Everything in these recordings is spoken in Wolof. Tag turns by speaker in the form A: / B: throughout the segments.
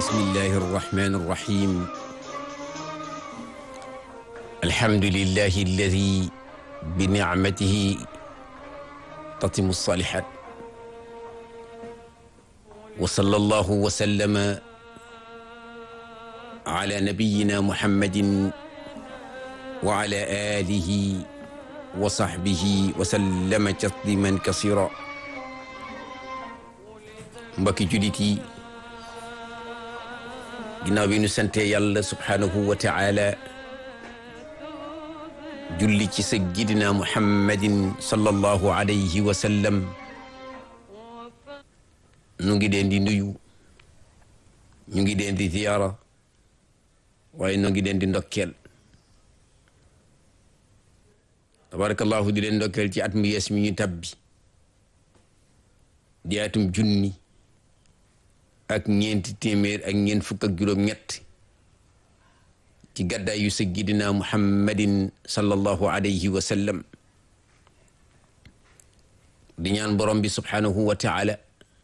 A: bismillahi arrahmani arrahim alhamdulillahi alladi binicmatihi tatimu salihat wa sallallahu wa sallama ala nabiyina muhammadin wa ala alihi wa sahbihi wa sallama tasliman kasira mbokki julit yi ginnaaw bi nu sante yàlla subhaanahu wa taala julli ci sayyidina muhammadin sallallahu alayhi wa sallam ñu ngi leen di nuyu ñu ngi leen di ziyaara waaye ñu ngi leen di ndokkeel tabarakallahu di leen ndokkeel ci at mu yees mi ñu tabbi di atum junni ak ñeenti téeméer ak ñeent fukk ak juróom ñett ci gàddaay yu sayyidina muhammadin sallallahu alayhi wa sallam di ñaan borom bi subhanahu wa taala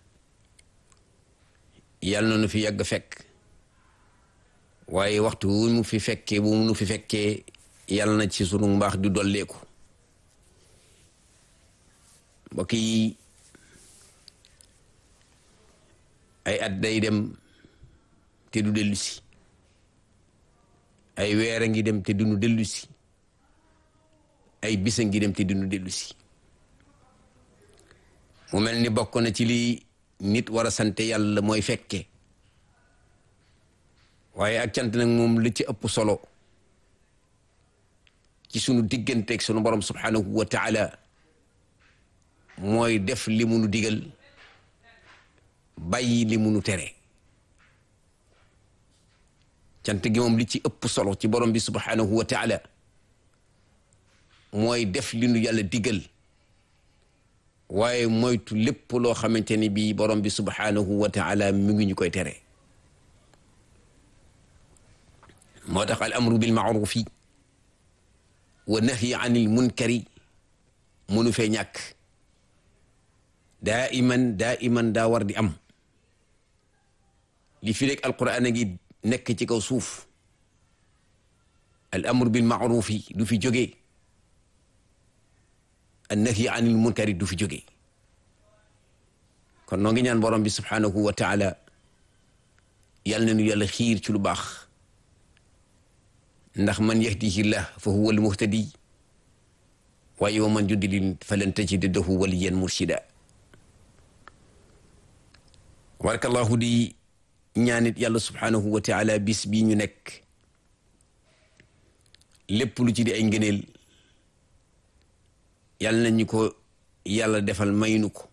A: yàlla na nu fi yàgg fekk waaye waxtu wu mu fi fekkee bu mu nu fi fekkee yàlla na ci sunu mbaax di dolleeku mbokk yi ay at day dem te du dellu si ay weer a ngi dem te duñu dellu si ay bisa ngi dem te duñu dellu si mu mel ni bokk na ci li nit war a sante yàlla mooy fekke waaye ak cant nag moom li ci ëpp solo ci sunu digganteeg sunu borom subhanahu wa taala mooy def li munu digal bàyyi li munu tere cant gi moom li ci ëpp solo ci borom bi subhanahu wa taala mooy def li nu yàlla digal waaye moytu lépp loo xamante ni bii borom bi subhanahu wa taala mi ngi ñu koy tere moo tax al amru bil maarufi wa nahyi anil munkari munu fee ñàkk daa iman daa iman daa war di am li fi rek alquran a ngi nekk ci kaw suuf al amru bil maarufi du fi jógee an nahyi anil munkari du fi jógee kon noo ngi ñaan borom bi subhanahu wa taala yal na nu yàlla xiir ci lu baax ndax man yahdihillah fa huwa al muhtadi waaye wa man yudlil falan tajida lahu waliyan murshida barakallahu di ñaanit yàlla subhanahu wa taala bis bii ñu nekk lépp lu ci di ay ngëneel yàlla nañu ko yàlla defal maynu ko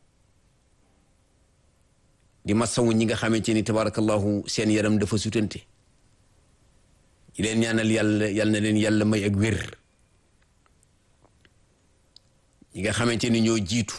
A: di masawu ñi nga xamante ni tabarakallahu seen yaram dafa sutante di leen ñaanal yàlla yàlla na leen yàlla may ak wér ñi nga xamante ni ñoo jiitu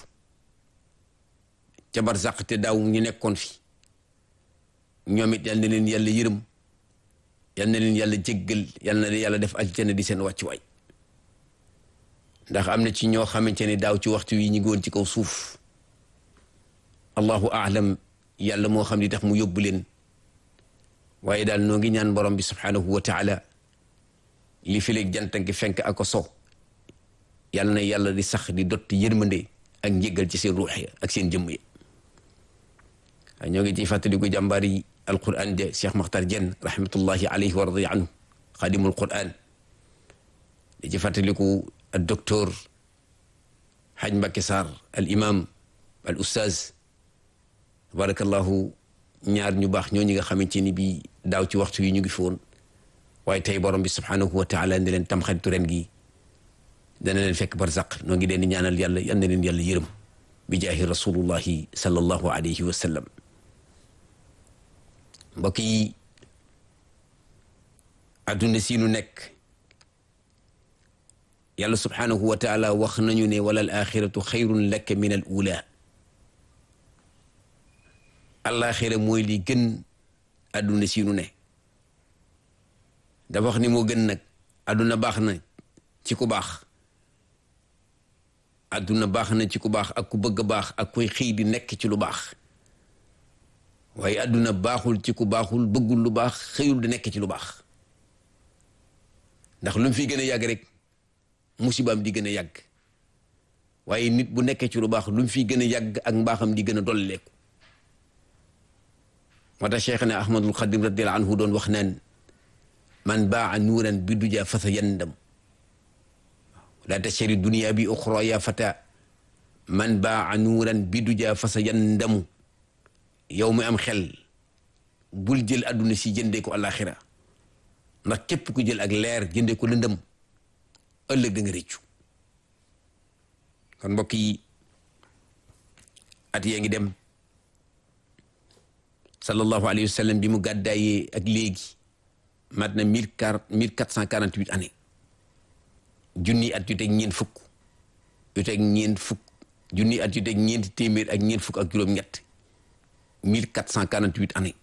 A: ca barzaq te daaw ñu nekkoon fi ñoom it yal na leen yàlla yërëm yal na leen yàlla jéggal yal na leen yàlla def aljana di seen wàccuwaay ndax am na ci ñoo xamante ne daaw ci waxtu wi ñu ngi woon ci kaw suuf allahu aalam yàlla moo xam ni tax mu yóbbu leen waaye daal noo ngi ñaan borom bi subhanahu wa taala li fi léeg jant gi fenk ak ko so yàlla na yàlla di sax di dotti yërmande ak njéggal ci seen ruux ya ak seen jëmm ya ñoo ngi ciy fàttaliku jàmbaar yi alquran de Cheikh Makhtar Diène rahmatullahi alayhi wa radiya anhu xadimul quran di ci fàttaliku al docteur Haj Mbacké Sarr al imam al ustaz tabarakallahu ñaar ñu baax ñoo ñi nga xamante ni bii daaw ci waxtu yi ñu ngi fi woon waaye tey borom bi subhanahu wa taala ne leen tam xaritu ren gi dana leen fekk barzaq noo ngi leen di ñaanal yàlla yal na leen yàlla yërëm bi jaahi rasulullahi sallallahu alayhi wa sallam mbokk yi adduna si nu nekk yàlla subhanahu wa taala wax nañu ne wala al axiratu xayrun laka min al ula alaxira mooy li gën adduna si nu ne dafa wax ni moo gën nag adduna baax na ci ku baax adduna baax na ci ku baax ak ku bëgg baax ak kuy xëy di nekk ci lu baax waaye àdduna baaxul ci ku baaxul bëggul lu baax xëyul di nekk ci lu baax ndax lu mu fi gën a yàgg rek musibaam di gën a yàgg waaye nit bu nekkee ci lu baax lu mu fi gën a yàgg ak mbaaxam di gën a dolleeku moo tax Cheikhna Ahmadul Xadim radiyallahu anhu doon wax naan man baa nuuran bi duja fasa yandam laa tashari dunia bi uxra ya fata man baa nuuran bi duja fasa yandamu yow mi am xel bul jël àdduna si jëndee ko alaxira ndax képp ku jël ak leer jëndee ko lëndëm ëllëg da nga réccu kon mbokk yi at yee ngi dem sallallahu alayhi wa sallam bi mu gàddaayee ak léegi mat na mille quatre mille quatre cent quarante huit années junni at yu teg ñeent fukk yu teg ñeent fukk junni at yu teg ñeenti téeméer ak ñeent fukk ak juróom-ñett mille quatre cent quarante huit années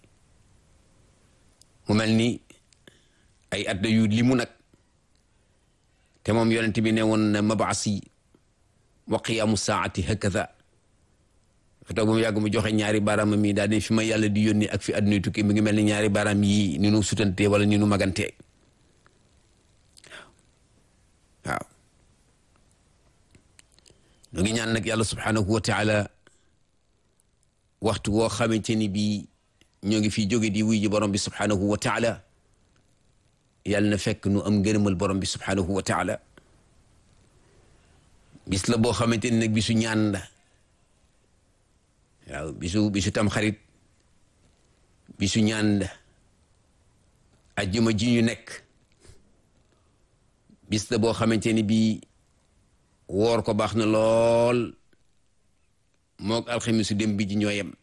A: mu mel ni ay at yu limu nag te moom yonent bi ne woon na mabaasi wa qiyaamu saati hakaza fa toog ba mu yàgg mu joxe ñaari baaraam mi daal di fi ma yàlla di yónni ak fi àdduna tukki mi ngi mel ni ñaari baaraam yi ni nu sutantee wala ni nu magantee waaw ñu ngi ñaan nag yàlla subhanahu wa taala waxtu woo xamante ni bii ñoo ngi fi jóge di wuy ji borom bi subhanahu wa taala yàlla na fekk nu am ngërëmal borom bi subhanahu wa taala bis la boo xamante ni nag bisu ñaan la waaw bisu bisu tam xarit bisu ñaan la ajjuma ji ñu nekk bis la boo xamante ni bii woor ko baax na lool moog alxamisu dem bi ji ñoo yem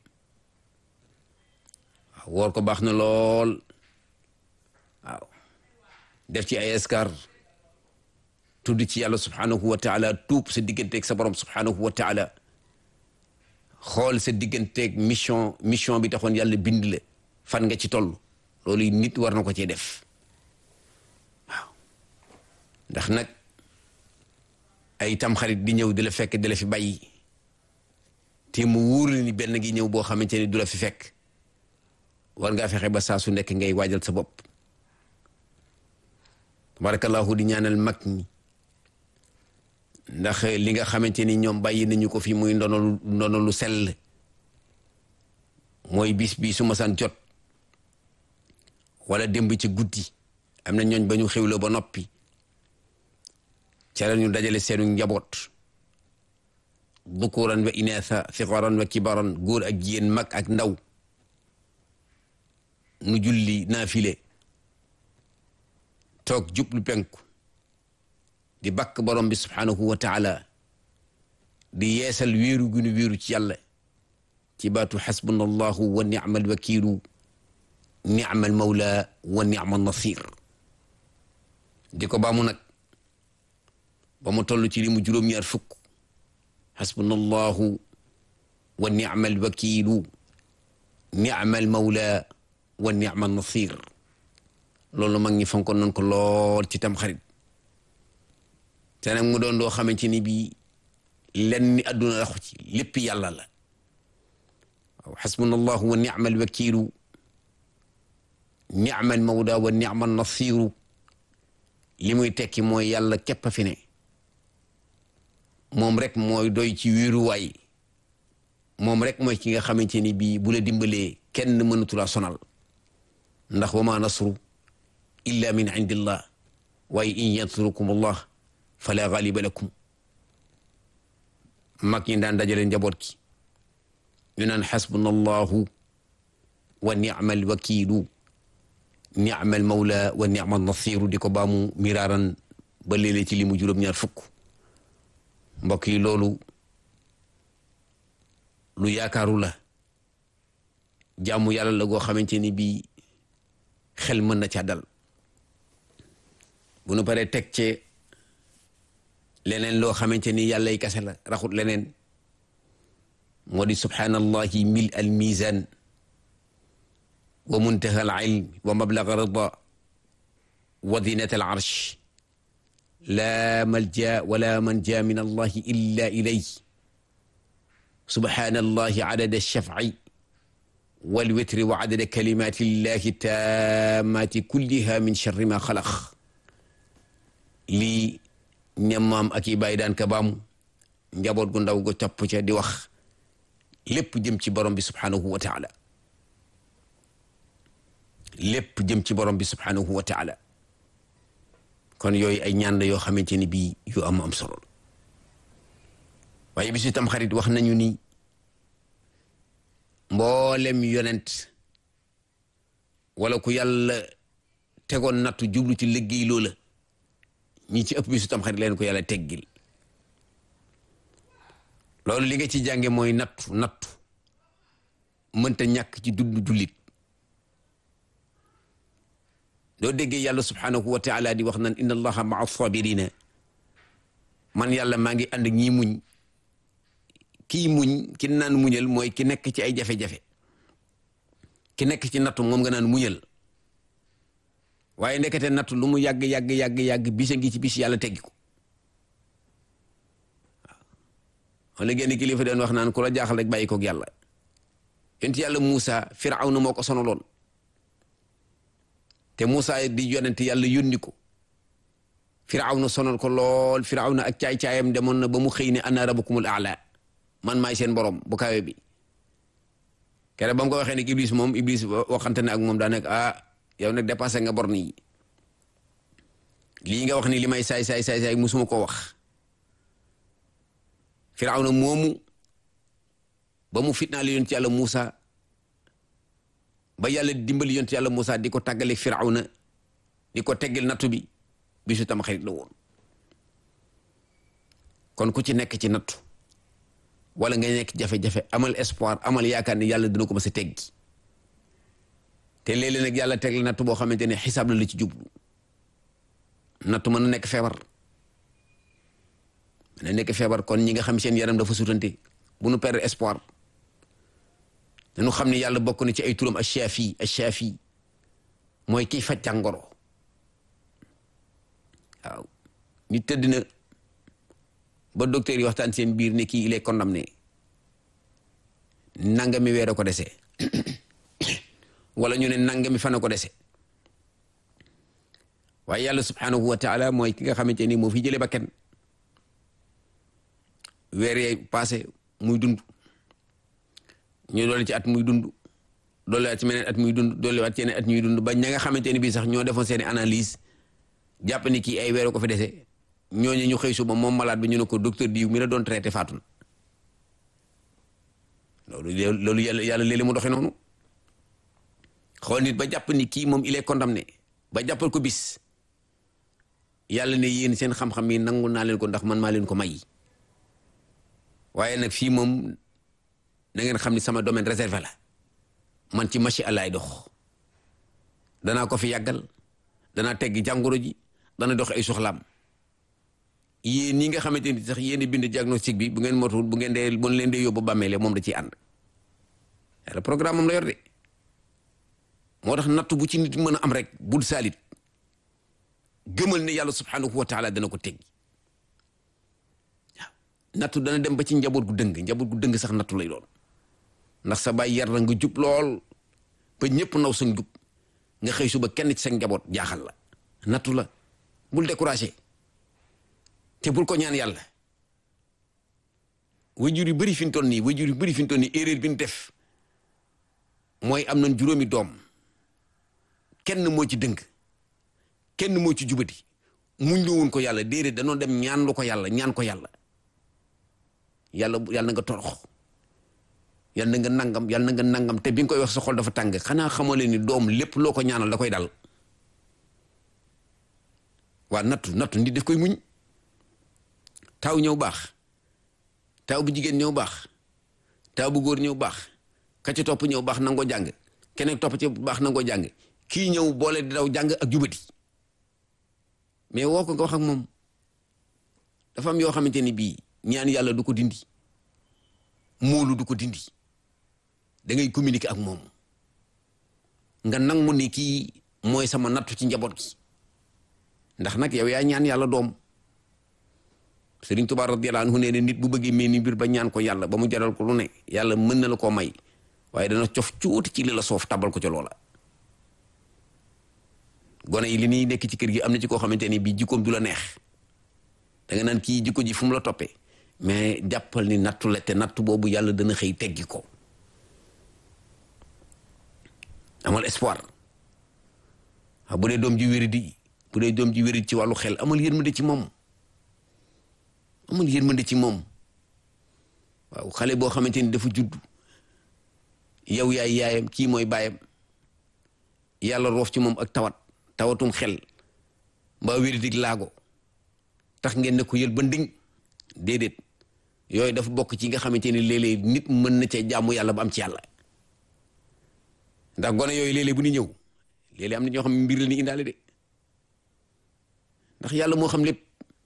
A: waaw woor ko baax na lool waaw def ci ay askar tudd ci yàlla subhanahu wa taala tuub sa digganteeg sa borom subhanahu wa taala xool sa digganteeg mission mission bi taxoon yàlla bind la fan nga ci toll loolu nit war na ko cee def waaw ndax nag ay tamxarit di ñëw di la fekk di la fi bàyyi te mu wóor ni benn gi ñëw boo xamante ni du la fi fekk war ngaa fexe ba saa su nekk ngay waajal sa bopp tabarakallahu di ñaanal mag ñi ndax li nga xamante ni ñoom bàyyi nañu ko fi muy ndono ndono lu sell mooy bis bi su ma san jot wala démb ci guddi am na ñooñ ba ñu xewloo ba noppi ca la ñu dajale seenu njaboot dukuran wa inaasa sigaran wa kibaran góor ak jigéen mag ak ndaw nu julli naafile toog jublu penku di bakk borom bi subhanahu wa taala di yeesal wéeru gu nu wéeru ci yàlla ci baatu xasbuna allahu wa ni'mal wakiilu ni'mal mawla wa ni'mal nasir di ko baamu nag ba mu toll ci li mu juróom-ñaar fukk xasbuna allahu wa ni'mal wakiilu ni'mal mawla wa ni'mal nasir loolu mag ñi fonkoon nañ ko lool ci tam xarit te nag mu doon doo xamante ni bii lenn ni àdduna raxu ci lépp yàlla la waaw xasbuna allahu wa ni'mal wakiilu ni'mal mawda wa ni'mal nasiru li muy tekki mooy yàlla képp a fi ne moom rek mooy doy ci wéeruwaay moom rek mooy ki nga xamante ni bii bu la dimbalee kenn mënatu la sonal ndax wa ma nasru illa min indillah waaye in yansurukum allah fala ghaliba lakum mag ñi daan dajale njaboot ki ñu naan xasbuna allahu wa ni'mal wakiilu ni'mal mawla wa ni'mal nasiru di ko baamu miraaran ba léeg-léeg ci li mu juróom-ñaar fukk mbokk yi loolu lu yaakaaru la jaamu yàlla la goo xamante ni bii xel mën na ca dal bu nu paree teg ci leneen loo xamante ni yàlla y kase la raxut leneen moo di subhaanallahi mil al mizan wa muntaha al ilm wa mablaga rida wa dinat al arsh la malja wala manja min allahi illa ilay subhaanallahi adada alshafci wal witri wa adada kalimati llahi tammati kulliha min charri ma xalaq lii ñammaam ak i bàyyi daan ka baamu njaboot gu ndaw gu topp ca di wax lépp jëm ci borom bi subhanahu wa taala lépp jëm ci borom bi subhanahu wa taala kon yooyu ay ñaan la yoo xamante ni bii yu am am solo waaye bisu tam xarit wax nañu ni mboolem yonent wala ku yàlla tegoon nattu jublu ci liggéey loola ñi ci ëpp bisu tam xarit leen ko yàlla teggil loolu li nga ci jànge mooy nattu nattu mënta ñàkk ci dund jullit doo déggee yàlla subhanahu wa taala di wax naan inna allaha maa sabirina man yàlla maa ngi ànd ak ñii muñ kii muñ ki naan muñal mooy ki nekk ci ay jafe-jafe ki nekk ci nattu moom nga naan muñal waaye ndekete nattu lu mu yàgg yàgg yàgg yàgg bisa ngi ci bis yàlla teggi ko waaw wala génn kilifa doon wax naan ku la jaaxal rek bàyyi koog yàlla yonent yàlla Muusa Firawna moo ko sonaloon te Muusa di yonent yàlla yónni ko Firawna sonal ko lool Firawna ak caay-caayam demoon na ba mu xëy ne ana rabbukumul a'la man maay seen borom bu kawe bi kere ba mu ko waxee ne Iblis moom Iblis waxante ne ak moom daa nekk ah yow nag dépassé nga borne yi lii nga wax ni li may saay saay saay saay musuma ko wax Firawna moomu ba mu fitnaal yonent yàlla Muusa ba yàlla dimbali yonent yàlla Muusa di ko tàggale Firawna di ko teggil nattu bi bisu tam xarit la woon kon ku ci nekk ci nattu wala nga nekk jafe-jafe amal espoir amal yaakaar ne yàlla dina ko mës a teggi te léeg-léeg nag yàlla teg la nattu boo xamante ne xisaab la la ci jublu nattu mën na nekk feebar mën na nekk feebar kon ñi nga xam seen yaram dafa sutante bu nu perdre espoir dañu xam ne yàlla bokk na ci ay turam ash-Shafi ash-Shafi mooy kiy faj jàngoro waaw nit tëdd na ba docteur yi waxtaan seen biir ne kii il est condamné nangami weer a ko dese wala ñu ne nangami fan a ko dese waaye yàlla subhanahu wa taala mooy ki nga xamante ni moo fi jëlee ba kenn weer yee passé muy dund ñu doole ci at muy dund doole at ci meneen at muy dund doole at ci yeneen at ñuy dund ba ña nga xamante ni bii sax ñoo defoon seeni analyse jàpp ni kii ay weer ko fi dese ñooñu ñu xëy suba moom malade bi ñu ne ko docteur diw mi la doon traité faatu na loolu loolu yàlla yàlla léeg-léeg mu doxee noonu xool nit ba jàpp ni kii moom il est condamné ba jàppal ko bis yàlla ne yéen seen xam-xam yi nangu naa leen ko ndax man maa leen ko may waaye nag fii moom na ngeen xam ni sama domaine réservé la man ci machi allaay dox danaa ko fi yàggal danaa teggi jàngoro ji dana dox ay soxlaam yéen ñi nga xamante ni sax yéen bind diagnostic bi bu ngeen motul bu ngeen dee bu leen dee yóbbu bàmmeele moom da ciy ànd yàlla programme moom la yor de moo tax natt bu ci nit mën a am rek bul saalit gëmal ne yàlla subhanahu wa taala dana ko teggi waaw nattu dana dem ba ci njaboot gu dëng njaboot gu dëng sax nattu lay doon ndax sa baay yar na nga jub lool ba ñëpp naw sa njub nga xëy suba kenn ci sa njaboot jaaxal la nattu la bul découragé te bul ko ñaan yàlla wajur yu bëri fi mu toll nii wajur yu bëri fi mu toll nii erreur bi ñu def mooy am nañ juróomi doom kenn moo ci dëng kenn moo ci jubati muñ lu woon ko yàlla déedéet danoo dem ñaan lu ko yàlla ñaan ko yàlla yàlla yàlla na nga torox yàlla na nga nangam yàlla na nga nangam te bi nga koy wax sa xol dafa tàng xanaa xamoo leen ni doom lépp loo ko ñaanal da koy dal waa nattu nattu nit daf koy muñ taaw ñëw baax taaw bu jigéen ñëw baax taaw bu góor ñëw baax ka ci topp ñëw baax nangoo jàng keneen topp ci baax nangoo jàng kii ñëw boole di daw jàng ak jubati mais woo ko nga wax ak moom dafa am yoo xamante ni bii ñaan yàlla du ko dindi moolu du ko dindi da ngay communiquer ak moom nga nangu ni kii mooy sama nattu ci njaboot gi ndax nag yow yaa ñaan yàlla doom Sëriñ Tuubaa radiyallaahu anhu nee ne nit bu bëggee mel ni mbir ba ñaan ko yàlla ba mu jaral ko lu ne yàlla mën na la koo may waaye dana cof cuuti ci li la soof tabal ko ca loola gone yi li ñuy nekk ci kër gi am na ci koo xamante ni bii jikkoom du la neex da nga naan kii jikko ji fu mu la toppee mais jàppal ni nattu la te nattu boobu yàlla dana xëy teggi ko amal espoir waaw bu dee doom ji wéri di bu dee doom ji wéri ci wàllu xel amal yërmande ci moom amal yërmande ci moom waaw xale boo xamante ni dafa judd yow yaay yaayam kii mooy baayam yàlla roof ci moom ak tawat tawatum xel mbaa wéri dig laago tax ngeen ne ko yël ba nding déedéet yooyu dafa bokk ci nga xamante ni léeg-léeg nit mën na cee jaamu yàlla ba am ci yàlla ndax gone yooyu léeg-léeg bu ñu ñëw léeg-léeg am na ñoo xam mbir la ni indaale de ndax yàlla moo xam lépp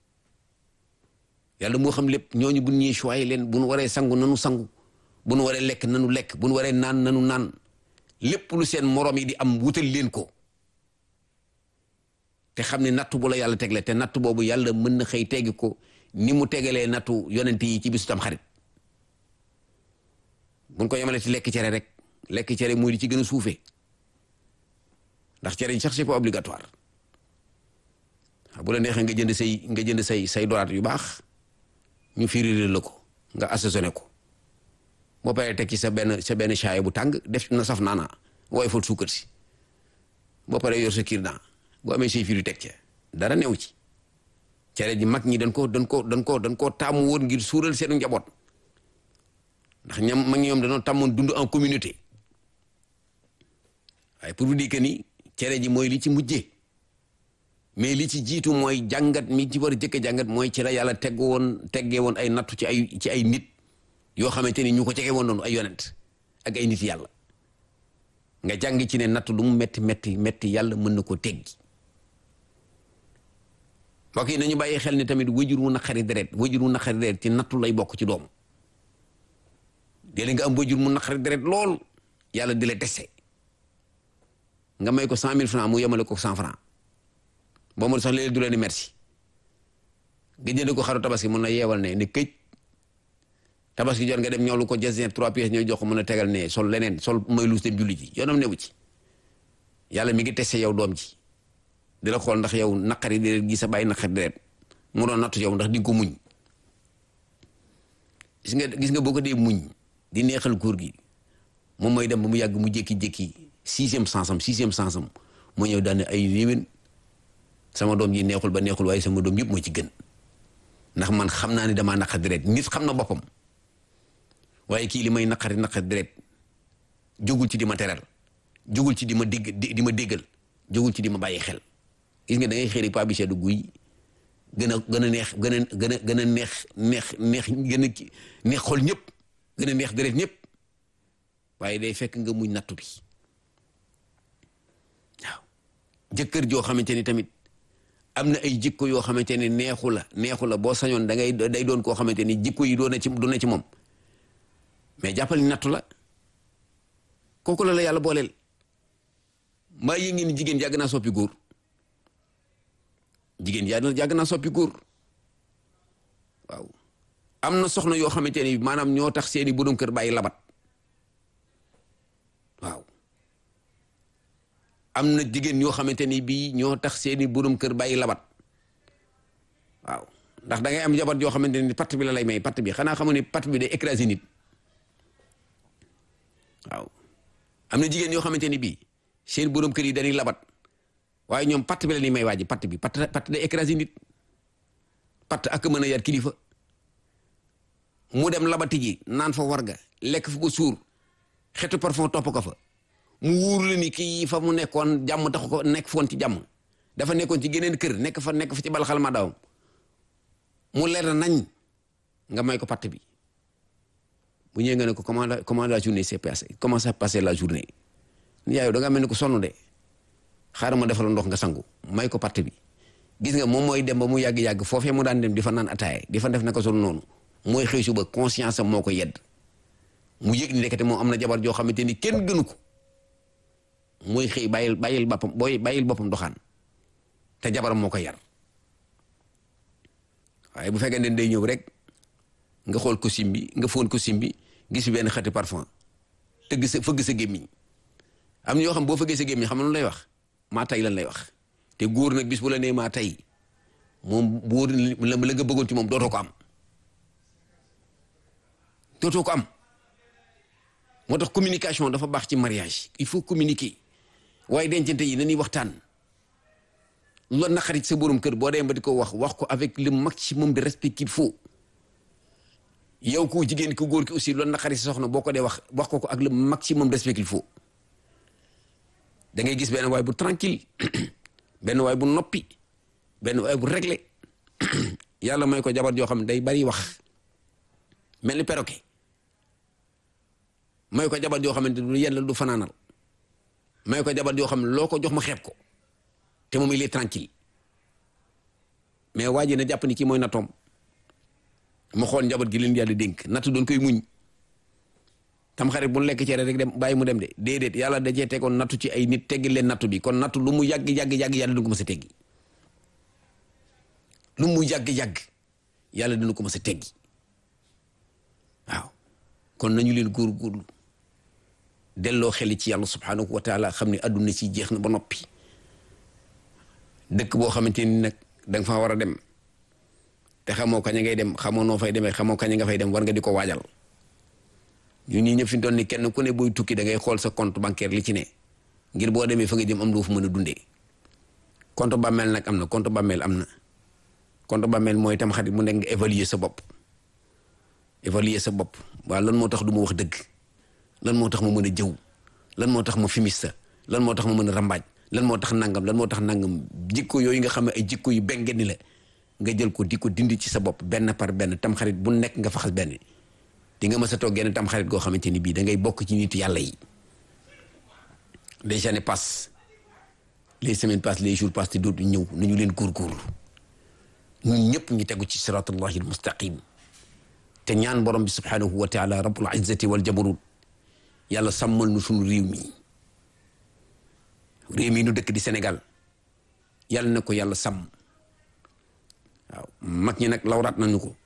A: yàlla moo xam lépp ñooñu bu ñuy choyé leen bu nu waree sangu nanu sangu bu nu waree lekk nanu lekk bu nu waree naan nanu naan lépp lu seen morom yi di am wutal leen ko te xam ne nattu bu la yàlla tegle te nattu boobu yàlla mën na xëy teggi ko ni mu tegalee nattu yonent yi ci bisu tam xarit buñ ko yemale ci lekk cere rek lekk cere muy di ci gën a suufee ndax cere yi sax c'est pas obligatoire bu la neexee nga jënd say nga jënd say say doraat yu baax ñu firir la ko nga assaisonné ko boo paree teg ci sa benn sa benn chaaya bu tàng def na saf naana wooy fal suukar si boo paree yor sa kiir naa boo amee say firi teg ca dara new ci cere ji mag ñi dañ ko dañ ko dañ ko dañ koo taamu woon ngir suural seenu njaboot ndax ñam mag ñi ñoom dañoo tàmmoon dund en communauté waaye pour vous dire que ni cere ji mooy li ci mujjee mais li ci jiitu mooy jàngat mi ci war a jëkk jàngat mooy ci la yàlla tegg woon teggee woon ay nattu ci ay ci ay nit yoo xamante ni ñu ko cege woon noonu ay yonent ak ay nit yàlla nga jàng ci ne nattu lu mu metti metti metti yàlla mën na ko teggi mbokk yi nañu bàyyi xel ni tamit wajur wu naqari deret wajur wu naqari deret ci nattu lay bokk ci doom léeg nga am wajur mu naqari deret lool yàlla di la dese nga may ko cent mille francs mu yemale ko cent francs boo ma sax léegi du leen ni merci nga jënd ko xaru tabaski mun na yeewal ne ne këj tabaski jot nga dem ñoolu ko jasin trois pièces ñooy jox ko mën a tegal ne sol leneen sol may luus dem julli ji yoonam newu ci yàlla mi ngi testé yow doom ji di la xool ndax yow naqari deret gi sa bàyyi naqari deret mu doon nattu yow ndax di nga ko muñ gis nga gis nga boo ko dee muñ di neexal góor gi moom mooy dem ba mu yàgg mu jékki-jékki sixième sensam sixième sensam moo ñëw daane ay yéwén sama doom ji neexul ba neexul waaye sama doom yëpp moo ci gën ndax man xam naa ne damaa naqari deret nit xam na boppam waaye kii li may naqari naqari deret jógul ci di ma teral jógul ci di ma dégg di ma déggal jógul ci di ma bàyyi xel gis nga da ngay xëri pa bi seddu guy gën a gën a neex gën a gën a gën a neex neex neex gën a neex xol ñëpp gën a neex deret ñëpp waaye day fekk nga muñ nattu bi waaw jëkkër joo xamante ni tamit am na ay jikko yoo xamante ni neexu la neexu la boo sañoon da ngay day doon koo xamante ni jikko yi doon na ci doon na ci moom mais jàppal ni nattu la kooku la la yàlla booleel mbaa yëngi ni jigéen yàgg naa soppi góor jigéen yàgg naa soppi góor waaw am na soxna yoo xamante ni maanaam ñoo tax seeni borom kër bàyyi labat waaw am na jigéen ñoo xamante ni bii ñoo tax seeni borom kër bàyyi labat waaw ndax da ngay am jabar yoo xamante ni patt bi la lay may patt bi xanaa xamu ne patt bi day écraser nit waaw am na jigéen yoo xamante ni bii seen borom kër yi dañuy labat waaye ñoom patt bi la ñuy may waa ji patt bi patt patt day écraser nit patt ak mën a yar kilifa mu dem labati ji naan fa warga lekk fa ba suur xetu parfum topp ko fa mu wóor la ni kii fa mu nekkoon jàmm taxu ko nekk foon ci jàmm dafa nekkoon ci geneen kër nekk fa nekk fa ci balxal ma dawam mu leer nañ nga may ko patt bi bu ñëwee nga ne ko comment la comment la journée s'est passée comment ça passé la journée yaayu da nga mel ni ko sonn de xaaral ma defal ndox nga sangu may ko patt bi gis nga moom mooy dem ba mu yàgg-yàgg foofee mu daan dem di fa naan ataaye di fa def naka sol noonu mooy xëy suba conscience am moo ko yedd mu yëg ni nekkate moom am na jabar joo xamante ni kenn gënu ko mooy xëy bàyyil bàyyil boppam booy bàyyil boppam doxaan te jabaram moo ko yar waaye bu fekkee ne day ñëw rek nga xool costume bi nga foon costume bi gis benn xeeti parfum tëgg sa fëgg sa gémmiñ am na yoo xam boo fëggee sa gémmiñ xam na lu lay wax maa tay lan lay wax te góor nag bis bu la nee maa tay moom bu la la nga bëggoon ci moom dootoo ko am dootoo ko am moo tax communication dafa baax ci mariage il faut communiquer waaye dencante yi nañuy waxtaan lu la naqarit sa borom kër boo demee ba di ko wax wax ko avec le maximum de respect qu'il faut yow ku jigéen ku góor ki aussi lu la naqarit sa soxna boo ko dee wax wax ko ko ak le maximum de respect qu'il faut da ngay gis benn waay bu tranquille benn waay bu noppi benn waay bu réglé yàlla may ko jabar joo xam ne day bari wax mel ni perroquet may ko jabar joo xamante du yàlla du fanaanal may ko jabar joo xam ne loo ko jox ma xeeb ko te moom il est tranquille mais waa ji na jàpp ni kii mooy nattoom mu xool njaboot gi leen yàlla dénk natt doon koy muñ tam xarit bu lekk cere rek dem bàyyi mu dem de déedéet yàlla dajee tegoon nattu ci ay nit teggi leen nattu bi kon nattu lu mu yàgg yàgg yàgg yàlla dina ko mës a teggi lu mu yàgg yàgg yàlla dina ko mës a teggi waaw kon nañu leen góorgóorlu delloo xeli ci yàlla subhanahu wa taala xam ne adduna si jeex na ba noppi dëkk boo xamante ni nag da nga faa war a dem te xamoo kañ ngay dem xamoo noo fay demee xamoo kañ nga fay dem war nga di ko waajal ñu ñii ñëpp fi mu toll ni kenn ku ne booy tukki da ngay xool sa compte bancaire li ci ne ngir boo demee fa nga jëm am loo fu mën a dundee compte bàmmeel nag am na compte bàmmeel am na compte bàmmeel mooy tam xarit mu nekk nga évaluer sa bopp évaluer sa bopp waaw lan moo tax du ma wax dëgg lan moo tax ma mën a jëw lan moo tax ma fimista lan moo tax ma mën a rambaaj lan moo tax nangam lan moo tax nangam jikko yooyu nga xam ne ay jikko yu bengen ni la nga jël ko di ko dindi ci sa bopp benn par benn tam xarit bu nekk nga faxas benn di nga mës a toog genn tam xarit goo xamante ni bii da ngay bokk ci nit yàlla yi les années passent les semaines passent les jours passent te dootu ñëw nañu leen góorgóorlu ñun ñëpp ñu tegu ci siratullahi almustaqim te ñaan borom bi subhanahu wa taala rabbul izzati wal jabarut yàlla sàmmal nu suñu réew mi réew mi nu dëkk di Sénégal yàlla na ko yàlla sàmm waaw mag ñi nag lawraat nañu ko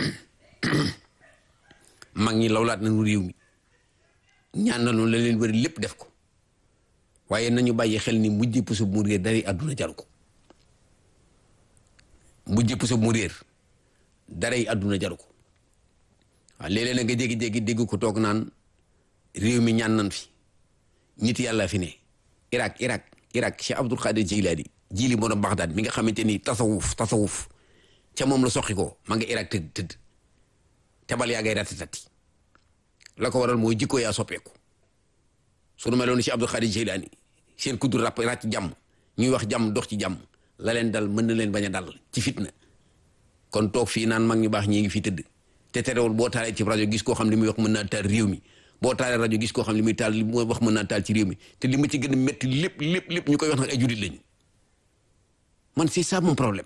A: mag ñi lawlaat nañu réew mi ñaan nañu la leen wëri lépp def ko waaye nañu bàyyi xel ni mujj puso mu réer dari àdduna jaru ko mujj puso mu réer daray àdduna jaru ko waaw léeg-léeg na nga jéggi-jéggi dégg ko toog naan réew mi ñaan nan fi nit yàlla fi ne Irak Irak Irak Cheikh Abdul Qadir Jilani jili moo doon Bagdad mi nga xamante ni tasawuf tasawuf ca moom la soqi ko ma nga Irak tëdd tëdd tebal yaa ngay ratatati la ko waral mooy jikko yaa soppeeku sunu meloon ni Cheikh Abdul Qadir Jilani seen kuddu rap ràcc jàmm ñuy wax jàmm dox ci jàmm la leen dal mën na leen bañ a dal ci fitna kon toog fii naan mag ñu baax ñii ngi fi tëdd te terewul boo taalee ci rajo gis koo xam li muy wax mën naa taal réew mi boo taalee rajo gis koo xam li muy taal li muy wax mën naa taal ci réew mi te li ma ci gën a métti lépp lépp lépp ñu koy wax nag ay jullit lañu man c'est ça mon problème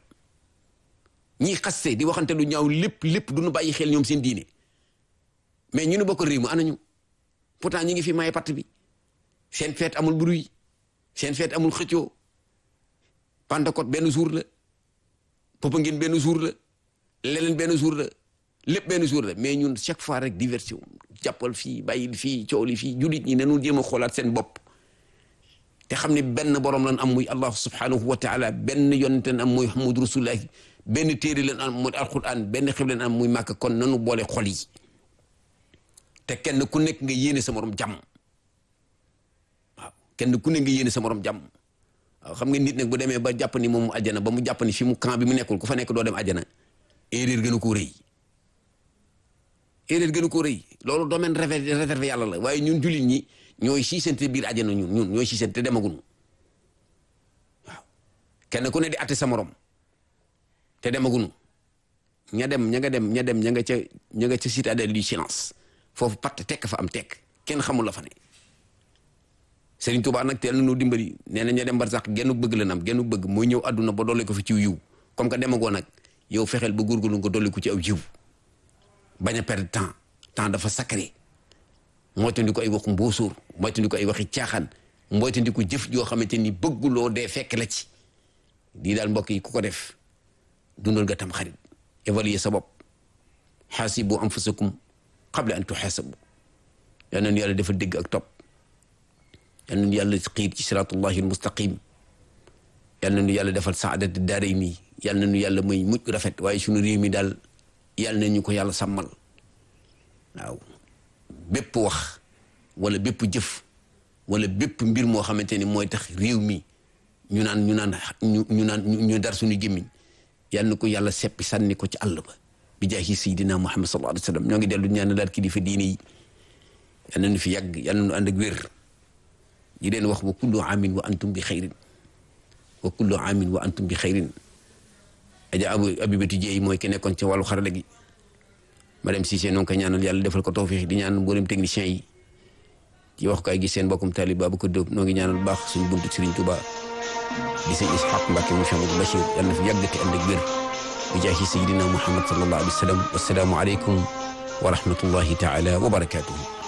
A: ñiy xaste di waxante lu ñaaw lépp lépp du ñu bàyyi xel ñoom seen diine mais ñu nu bokk réew mi anañu pourtant ñi ngi fi maye part bi seen feet amul bruit seen feet amul xëccoo Pentecôte benn jour la Popenguine benn jour la leneen benn jour la lépp benn jour la mais ñun chaque fois rek diversion jàppal fii bàyyil fii coow li fii jullit ñi nanu jéem a xoolaat seen bopp te xam ne benn borom lan am muy allah subhanahu wa taala benn yonente lan am muy muhammadu rasulullah benn téere leen am muy alquran benn xib leen am muy màkk kon nanu boole xol yi te kenn ku nekk nga yéene sa morom jàmm waaw kenn ku nekk nga yéene sa morom jàmm waaw xam nga nit nag bu demee ba jàpp ni moom àjjana ba mu jàpp ni fi mu camp bi mu nekkul ku fa nekk doo dem àjjana erreur gënu ko rëy erreur gënu ko rëy loolu domaine réservé yàlla la waaye ñun jullit ñi ñooy siisante biir àjjana ñun ñun ñooy siisante demaguñu waaw kenn ku ne di atte sa morom te demaguñu ña dem ña nga dem ña dem ña nga ca ña nga ca citadelle du silence foofu patt tekk fa am tekk kenn xamul la fa ne Serigne Touba nag teel na noo dimbali nee na ña dem bar sax gennu bëgg la am gennu bëgg mooy ñëw àdduna ba dolli ko fi ciw yiw comme que demagoo nag yow fexeel ba góorgóorlu nga dolli ko ci aw jiw bañ a perdre temps temps dafa sacré moytandi ko ay waxu mbóosóor moytandi ko ay waxi caaxaan moytandi ko jëf joo xamante ni bëgguloo dee fekk la ci lii daal mbokk yi ku ko def dundal nga tam xarit évaluer sa bopp xaasibu anfusakum qabla an tuxaasabu yal nañu yàlla defal dégg ak topp yal nañu yàlla xiir ci siratullahi almustaqim yal nañu yàlla defal saadati daarayni yal nañu yàlla may mujj rafet waaye sunu réew mi daal yal nañu ko yàlla sàmmal waaw bépp wax wala bépp jëf wala bépp mbir moo xamante ni mooy tax réew mi ñu naan ñu naan ñu ñu naan ñu dar suñu gémmiñ yal na ko yàlla seppi sànni ko ci àll ba bi jaahi sayidina muhammad sallallahu alayhi wa sallam ñoo ngi dellu ñaan daal kilifa diine yi yal na nu fi yàgg yal na nu ànd ak wér di leen wax wa kullu amin wa antum bi xayrin wa kullu amin wa antum bi xayrin aja abu abibatu jeey mooy ki nekkoon ci wàllu xarala gi madame Cissé noo ngi koy ñaanal yàlla defal ko tawfiix di ñaan mboolem technicien yi ci wax kaay gi seen mbokkum taalib Babacar Diop noo ngi ñaanal baax suñu buntu Serigne Touba di sëñ Ishaq Mbacke mu Cheikh Amadou Bachir yàlla na fi yàggati ànd ak wér bi jaahi sayidina Muhammad sallallahu alayhi wa sallam wassalaamu aleykum wa rahmatullahi taala wa barakatuhu